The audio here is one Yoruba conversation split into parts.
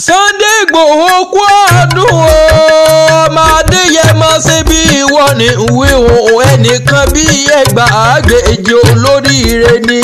Sunday Igboho kú ọdún o ọmọ Adéyẹmọ ṣe bí ìwọ ní ìwé òun ẹnìkan bí ẹgbàágbèje olóríire ni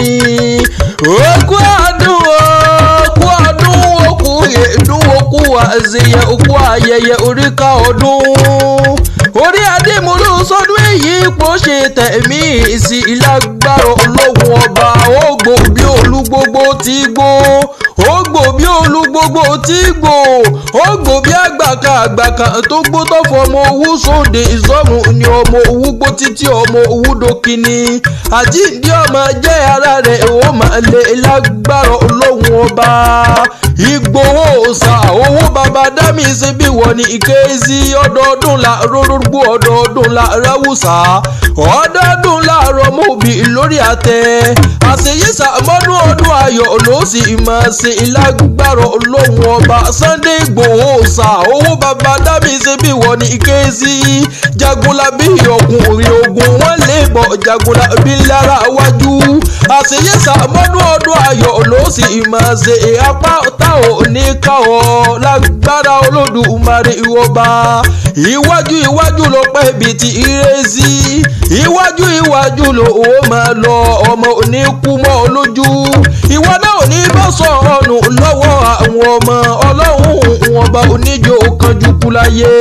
ó kú ọdún o kú ọdún òkú yèédún òkú àṣeyẹ òkú ayẹyẹ oríkà ọdún orí adémọlú sọdún èyí ipò ṣe tẹ̀mí sí ìlágbára ológun ọba ògbó bí olúgbogbo ti gbó ògbó bí olúgbogbo ti gbó ògbó bí àgbàkà àgbàkà tó gbó tó fọmọ owó sóde ìsọ̀rùn ni ọmọ owó gbó títí ọmọ owó dókínì àjíǹde ọmọ jẹ́ ara rẹ̀ ó máa lè lágbára ológun ọba Ìgbòho ọ̀sà owó baba dámì ṣe bí wọ́n ní ìkéésí ọdọọdún la rórúgbó ọdọọdún la ráwùsà ọdọọdún la rọmọbì lórí àtẹ àṣeyíṣà mọ́dún ọdún ayọ̀ ló sì máa ṣe ìlágbára olóhùn ọba Sunday Ìgbòho ọ̀sà owó baba dámì ṣe bí wọ́n ní ìkéésí jagunlabi ọkùnrin ogun wọn lè bọ̀ jagunlabi lára wájú àṣeyíṣà mọ́dún ọdún ayọ̀ ló sì máa ṣe apá táwọn ní káwọ́ lágbára olódùmarè ìwọba iwájú iwájú ló pẹ́ bíi ti ìrẹsì iwájú iwájú ló ó máa lọ ọmọ oníkú mọ́ lójú ìwọ náà ò ní bọ́ sọ ọ̀nù lọ́wọ́ àwọn ọmọ ọlọ́run ọba oníjó kanjú kú láyé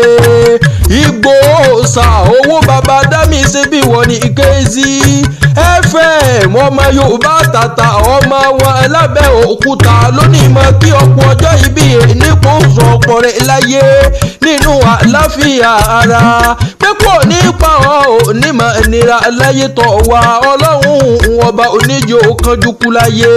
Ìgbòho ṣà owó baba dámì ṣe bí wọ́n ní ìkézí fm ọmọ yorùbá tàtà ọmọ wọn lábẹ́ òkúta lónìí mọ kí ọ̀pọ̀ ọjọ́ ìbí nípò sọ ọ̀pọ̀ rẹ̀ láyé nínú àláfíà ara pé kò ní pa ọ́ onímọ̀ ìnira láyé tọ̀ wá ọlọ́run ọba oníjó kanjú kú láyé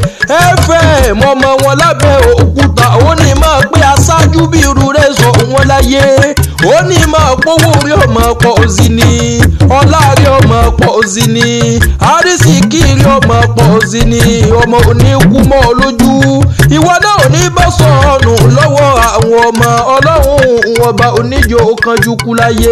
fm ọmọ wọn lábẹ́ òkúta ó ní máa pé aṣáájú bí irú rẹ̀ sọ wọn láyé ó ní máa pówó orí ọmọ pọ̀ sí ni ọlá rí ọmọ pọ̀ sí ni àrísìkí rí ọmọ pọ̀ sí ni ọmọ oníkú mọ́ lójú ìwọ náà ò ní bọ́ sọ̀nù lọ́wọ́ àwọn ọmọ ọlọ́run ọba oníjó kanjú kú láyé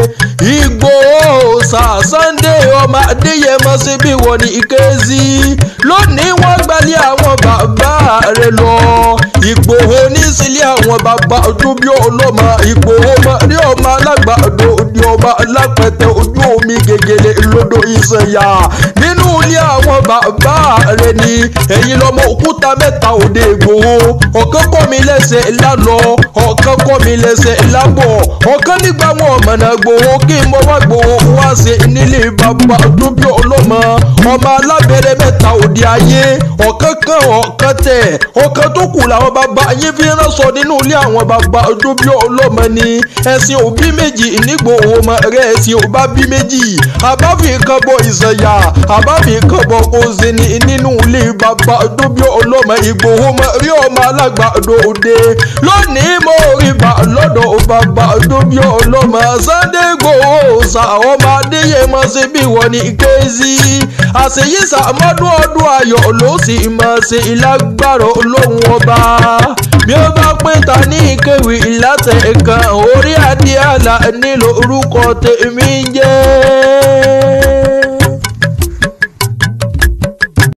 Ìgbòho ṣà Sunday ọmọ Adéyẹmọ ṣe bí wọ́n ní ìkézí lónìí wọ́n gbalẹ̀ àwọn bàbá rẹ̀ lọ Ìgbòho ní sílé àwọn bàbá tó bí ọlọ́mọ Ìgbòho ní ọmọ alágbàdo ní ọmọ alápẹ̀tẹ̀ ojú omi gègèlè lódò ìsẹ̀yà nínú ilé àwọn bàbá rẹ̀ ni ẹ̀yin lọ́mọ òkúta mẹ́ta òde Ìgbòho ọ̀kan kọ́ mi lẹ́sẹ̀ lálọ́ ọ̀kan kọ́ mi lẹ́sẹ̀ lábọ̀ ọ̀kan nígbà wọn ọ̀mọ̀nà Ìgbòho kí n mọ wá Ìgbòho wá sí nílé bàbá tó bí ọlọ́mọ ọmọ alábẹ́rẹ́ mẹ́ta òde ayé ọ̀kan kan ọ̀kan tẹ̀ ọ̀kan tó kù làwọn bàbá yín fi ránṣọ nínú ilé àwọn bàbá tó bí ọlọ́mọ ni ẹ̀sìn òbí méjì nígbòho ọmọ rẹ̀ ẹ̀sìn òbá bí méjì àbáfi kan bọ ìsẹ̀yà àbáfi kan bọ kóse ní nínú ilé bàbá tó bí ọlọ́mọ Ìgbòho ọmọ rí ọmọ alágbàdo òde lónìí mo rí bà lọ́dọ̀ bàbá tó bí ọlọ́mọ Sunday Igboho ṣà ọmọ Adéyẹmọ ṣe bí wọ́n ní kézì àṣeyíṣà mọ́dún ọdún ayọ̀ ló sì máa ṣe ìlágbára olóhùn ọba bí ó bá pé ta ní ìkéwì ìlàtẹ̀ kan orí adé àlà nílò orúkọ tèmi jẹ́.